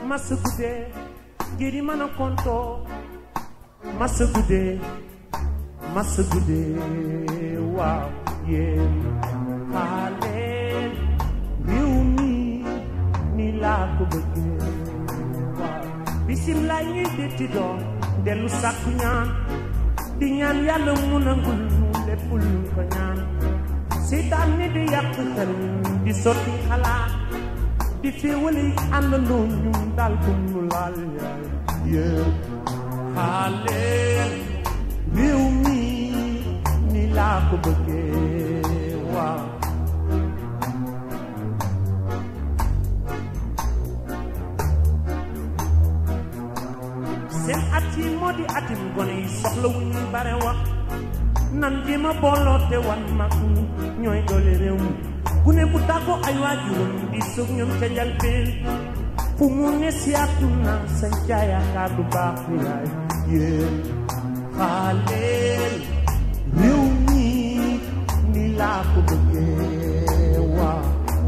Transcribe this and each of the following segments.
masa guddee jëri mën a kontoo masa guddee masa guddee waaw yéen xaaleen réew mi ni laa ko bëggee waaw bisim lay ñuy detti doon dellu sàkku ñaan di ñaan yàlla mu nangul nu lépp lu ko ñaan seytaan ni di yàq xel di sotti xalaat di féewale àndandoo ñun daal bu ñu laal yaay yéen xaaleen réew mi ni laa ko bëggee waaw seen at yi moo di atim gone yi soxla wu ñuy bare wax nan jéema booloo te wan mag ñi ñooy doole réew mi gune bu tàggoo ay waajuram di soog ñoom ca njalbeen fu mu ne si àdduna sa yaakaar du baax yaay yéen xaaleel réew mi ni laa ko bëggee waaw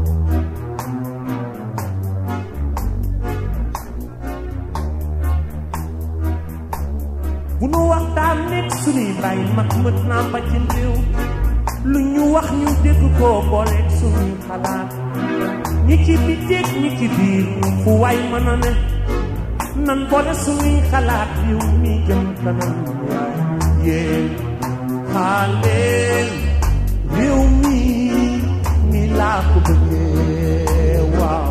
bu nu waxtaan nekk suñuy bàyyi mag mët naa ba ci réew lu ñu wax ñu dégg ko booleeg suñuy xalaat ñi ci biteeg ñi ci biir fu waay mën a ne nan boole suñuy xalaat yiw mi jëm kanam yaay yéen xaaleel réew mi ni laa ko bëggee waaw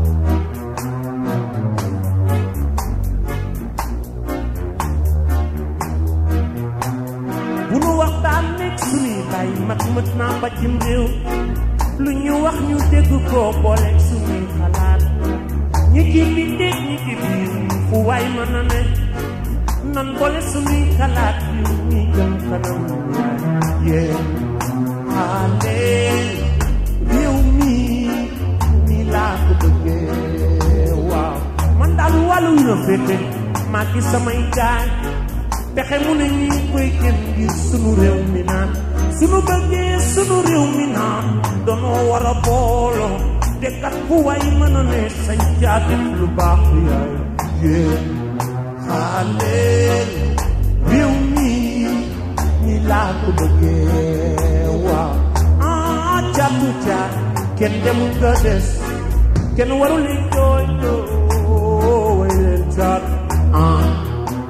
bu nu waxtaan nekk suñuy bàyyi mag mët naa ba cim réew lu ñu wax ñu dégg ko booleeg suñuy xalaat ñi ci biteeg ñi ci biir fu waay mën a ne nan boole suñuy xalaat yu ñuy jëm kanam yéen xaaleel réew mi ni laa ko bëggee waaw man daal wàllu yu la féete maa ngi samay gaay pexe mu ne ñi koy gën ngir sunu réew mi naan sunu bëggee sunu réew mi naan danoo war a booloo te kat fu waay mën a ne sañ caa def lu baax yaay yéen xaaleel réew mi ñi laa ko bëggee waaw ah caatu caat kenn demul nga des kenn warul li jooy jooy way leen caat ah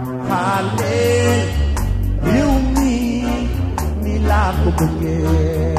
xaaleel réew mi ni laa ko bëggee